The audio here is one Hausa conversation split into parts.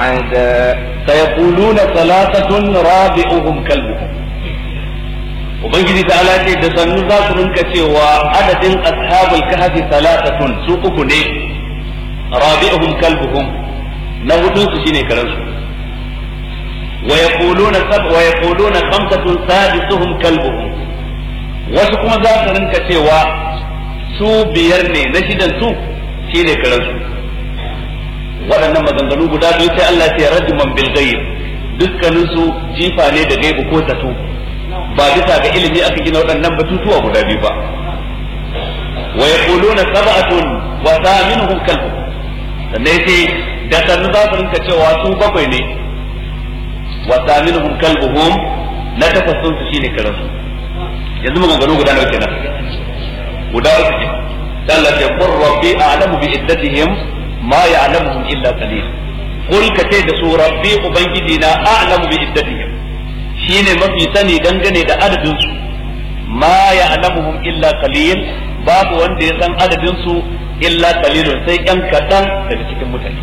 أحدا سيقولون ثلاثة رابعهم كلبهم Ubangiji ta ala ce da sannu za su rinka cewa adadin ashabul kahfi salatatun su uku ne rabi'uhum kalbuhum na hudun su shine karan su wa yaquluna sab wa yaquluna khamsatun sadisuhum kalbuhum wasu kuma za su rinka cewa su biyar ne na shidan su shine karan su waɗannan maganganu guda biyu sai Allah ya rajman bil ghaib dukkanin su jifa ne da gaibu ko tato ba bisa ga ilimi aka gina waɗannan batutuwa guda biyu ba wa yaquluna sab'atun wa thaminuhum kalbu sannan sai da sannu za su rinka cewa su bakwai ne wa thaminuhum kalbuhum na tafassun su shine karansu yanzu maganganu guda nawa kenan guda uku kenan sai Allah ya qur rabbi a'lamu bi iddatihim ma ya'lamuhum illa qalil qul ka ce da su rabbi ubangiji na a'lamu bi iddatihim shine mafi sani dangane da adadin su ma ya'lamuhum illa qalil babu wanda ya san adadin su illa qalilun sai yan kadan daga cikin mutane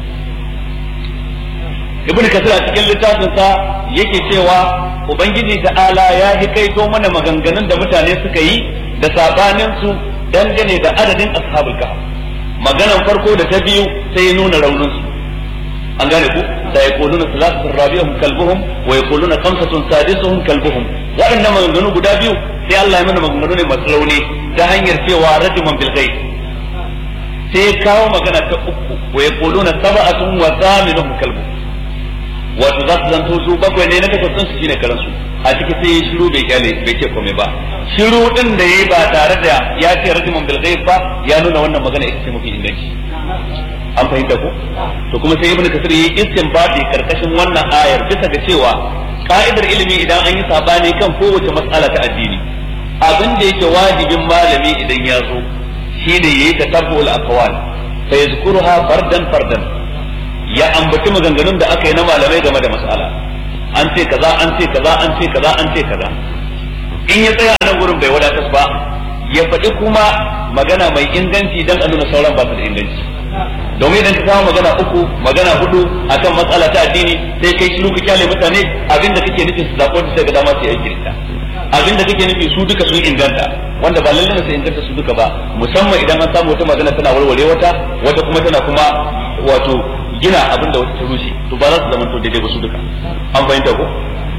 ibn kasir a cikin littafin sa yake cewa ubangiji ta'ala ya yi kaito mana maganganun da mutane suka yi da sabanin su dangane da adadin ashabul kahf maganan farko da ta biyu sai ya nuna raunin su an gane ku da ya kuluna salatun rabi'uhum kalbuhum wa ya kuluna khamsatun sadisuhum kalbuhum waɗannan maganganu guda biyu sai Allah ya mana maganganu ne masu rauni ta hanyar cewa rajuman bil ghaib sai ya kawo magana ta uku wa ya kuluna sab'atun wa thaminuhum kalbuhum wato za su zanto su bakwai ne na takwasan su shine karansu a ciki sai ya shiru bai kyale bai ce komai ba shiru din da yayi ba tare da ya ce rajuman bil ghaib ba ya nuna wannan magana ita ce mafi inganci an fahimta ko to kuma sai ibnu kasir yi istinbati karkashin wannan ayar bisa ga cewa ka'idar ilimi idan an yi sabani kan kowace mas'ala ta addini abin da yake wajibin malami idan ya zo shine yayi tatabbul aqwal fa yazkuruha fardan fardan ya ambaci maganganun da aka yi na malamai game da mas'ala an ce kaza an ce kaza an ce kaza an ce kaza in ya tsaya a nan gurin bai wadatar ba ya faɗi kuma magana mai inganci dan a nuna sauran ba su da inganci domin idan ka kawo magana uku magana hudu akan matsala ta addini sai kai shiru ka kyale mutane abinda kake nufin su zaɓo da ga dama su yi aiki da abinda kake nufi su duka sun inganta wanda ba lallai su inganta su duka ba musamman idan an samu wata magana tana warware wata wata kuma tana kuma wato gina abinda wata ta rushe to ba za su zama to daidai ba su duka an fahimta ko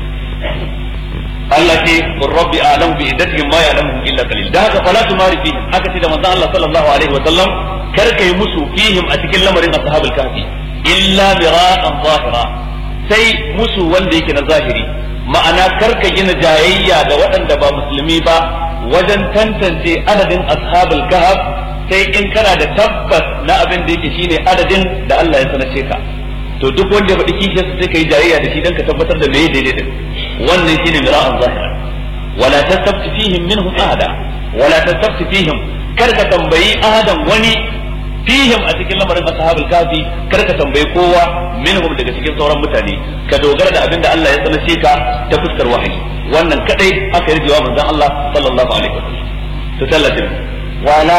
Allah ce qur rabbi a'lamu bi iddatihim ma ya'lamuhum illa qalil da haka fala tumari fihim aka ce da manzon Allah sallallahu alaihi wa sallam kar kai musu fihim a cikin lamarin ashabul kahfi illa mira'an zahira sai musu wanda yake na zahiri ma'ana kar ka gina jayayya ga waɗanda ba musulmi ba wajen tantance adadin ashabul kahf sai in kana da tabbas na abin da yake shine adadin da Allah ya sanace ka to duk wanda ya faɗi kishiyarsa sai ka yi jayayya da shi don ka tabbatar da meye daidai din wannan shine mira'an zahira wala tastabti fihim minhum ahada wala tastabti fihim kar ka tambayi ahadan wani fihim a cikin lamarin ashabul kafi kar ka tambayi kowa minhum daga cikin sauran mutane ka dogara da abin da Allah ya sanace ka ta fuskar wahayi wannan kadai aka yi jawaban manzon Allah sallallahu alaihi wasallam to tallatin ولا